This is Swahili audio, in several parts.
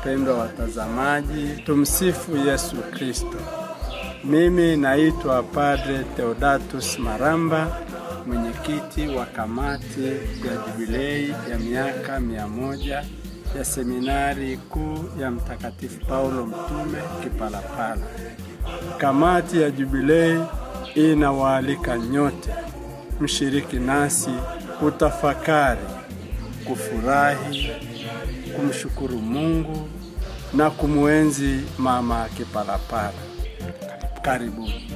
wapendwa watazamaji, tumsifu Yesu Kristo. Mimi naitwa Padre Theodatus Maramba, mwenyekiti wa kamati ya jubilei ya miaka mia moja ya seminari kuu ya Mtakatifu Paulo Mtume Kipalapala. Kamati ya jubilei inawaalika nyote mshiriki nasi kutafakari, kufurahi, kumshukuru Mungu na kumwenzi Mama Kipalapala. Karibuni.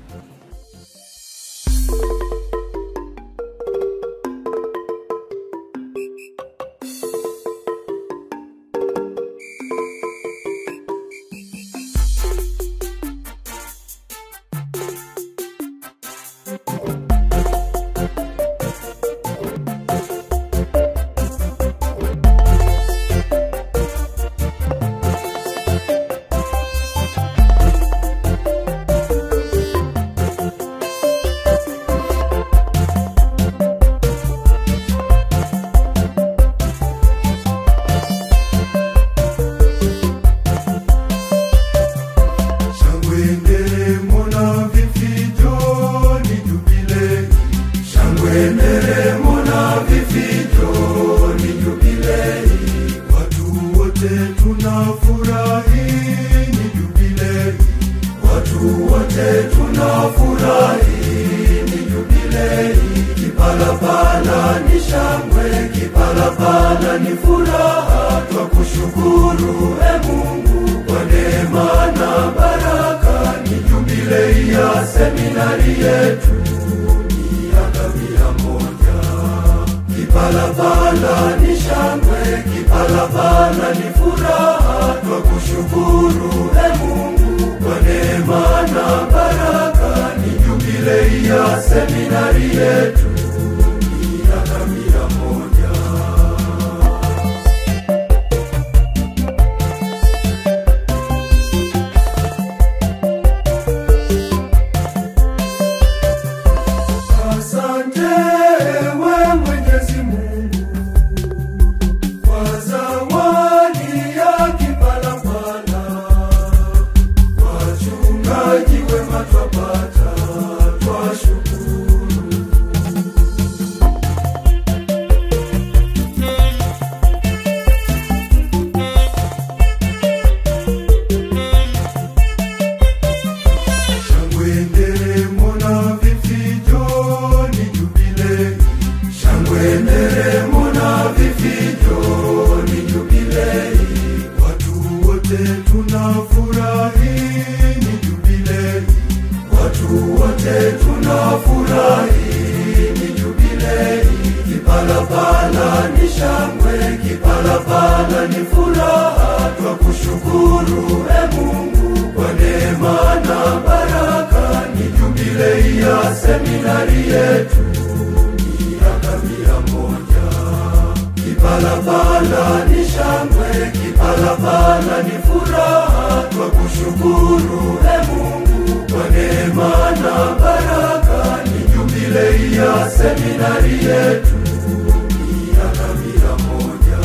Shangwe nderemo na vifijo ni jubilei. Shangwe nderemo na vifijo ni jubilei. Watu wote tunafurahi ni jubilei. Watu wote tunafurahi ni jubilei. Kipalapala ni shangwe, kipalapala ni furaha, twakushukuru e Mungu kwa neema na baraka. Ni jubilei ya seminari yetu miaka mia moja. Kipalapala ni shangwe, kipalapala ni furaha, twakushukuru e Mungu kwa neema na baraka. Ni jubilei ya seminari yetu miaka mia moja. Asante we Mwenyezi Mungu kwa zawadi ya Kipalapala, wachungaji wema twapata, twashukuru. Shangwe nderemo na vifijo ni jubilei. Shangwe nderemo na vifijo ni jubilei. Watu wote tunafurahi ni jubilei. Watu wote tunafurahi ni jubilei. Kipalapala ni shangwe, kipalapala ni furaha, twakushukuru e Mungu kwa neema na baraka. Ni jubilei ya seminari yetu miaka mia moja. Kipalapala ni shangwe, kipalapala ni furaha, twakushukuru e Mungu kwa neema na baraka. Ni jubilei ya seminari yetu miaka mia moja.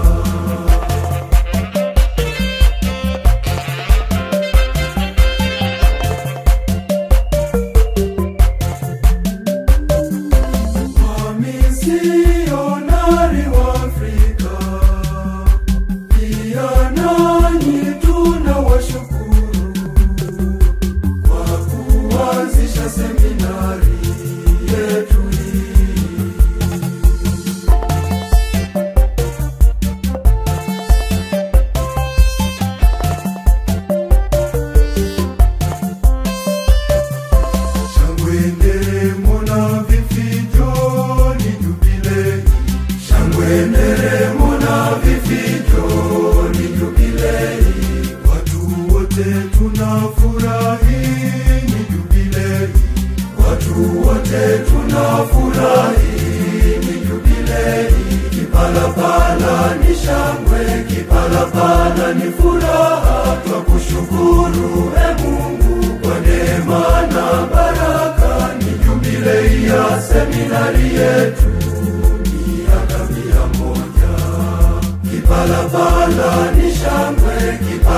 Wamisionari wa Afrika, pia nanyi tunawashukuru kwa kuanzisha seminari yetu hii.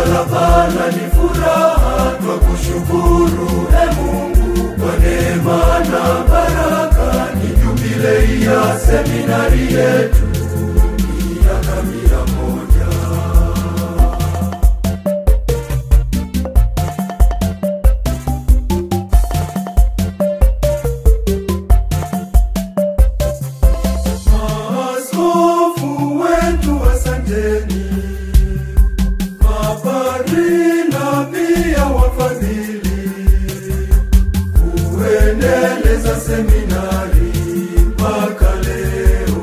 Kipalapala ni furaha, twakushukuru e Mungu kwa neema na baraka. Ni jubilei ya seminari yetu miaka mia moja. Maaskofu wetu asanteni, mapadri na pia wafadhili, kuendeleza seminari mpaka leo.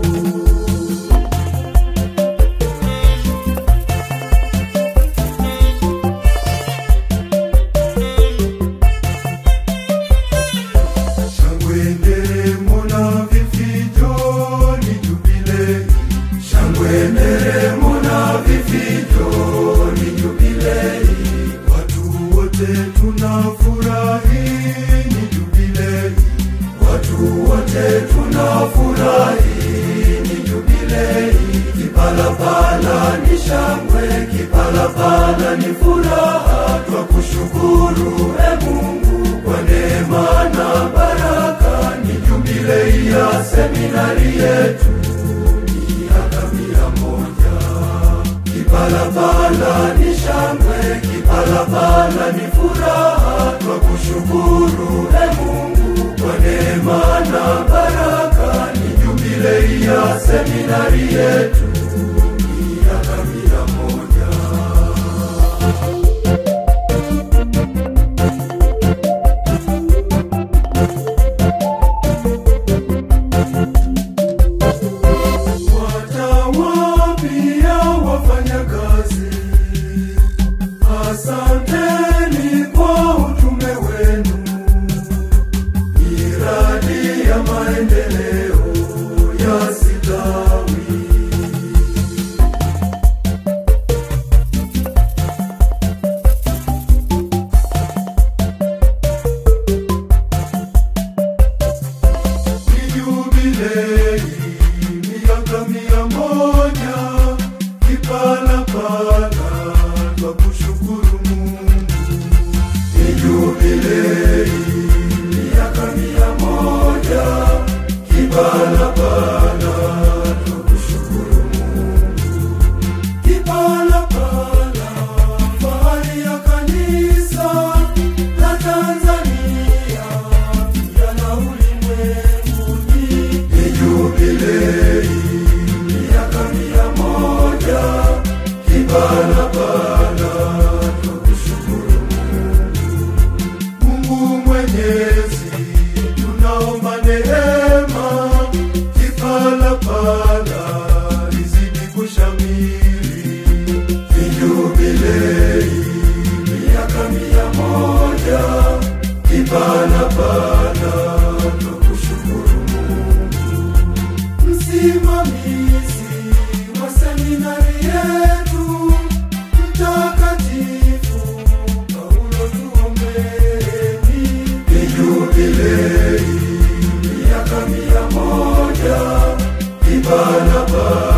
Shangwe nderemo na vifijo ni jubilei. Shangwe nderemo na vifijo ni jubilei. Watu wote tunafurahi ni jubilei. Watu wote tunafurahi ni jubilei. Kipalapala ni shangwe, kipalapala ni furaha. Twakushukuru e Mungu kwa neema na baraka. Ni jubilei ya seminari yetu miaka mia moja. Kipalapala ni shangwe, kipalapala ni furaha. Twakushukuru e Mungu kwa neema na baraka. Ni jubilei ya seminari yetu miaka mia moja. Watawa pia wafanyakazi, asanteni kwa utume wenu. Miradi ya maendeleo yasitawi. Ni jubilei miaka mia moja Kipalapala twakushukuru Mungu. Ni jubilei miaka mia moja Kipalapala twakushukuru Mungu. Kipalapala fahari ya kanisa la Tanzania pia na ulimwenguni. Ni jubilei miaka mia moja Kipalapala twakushukuru Mungu Mwenyezi, tunaomba neema Kipalapala izidi kushamiri. Ni jubilei miaka mia moja Kipalapala twakushukuru msimamizi wa seminari yetu mtakatifu Paulo tuombeni. Ni jubilei miaka mia moja Kipalapala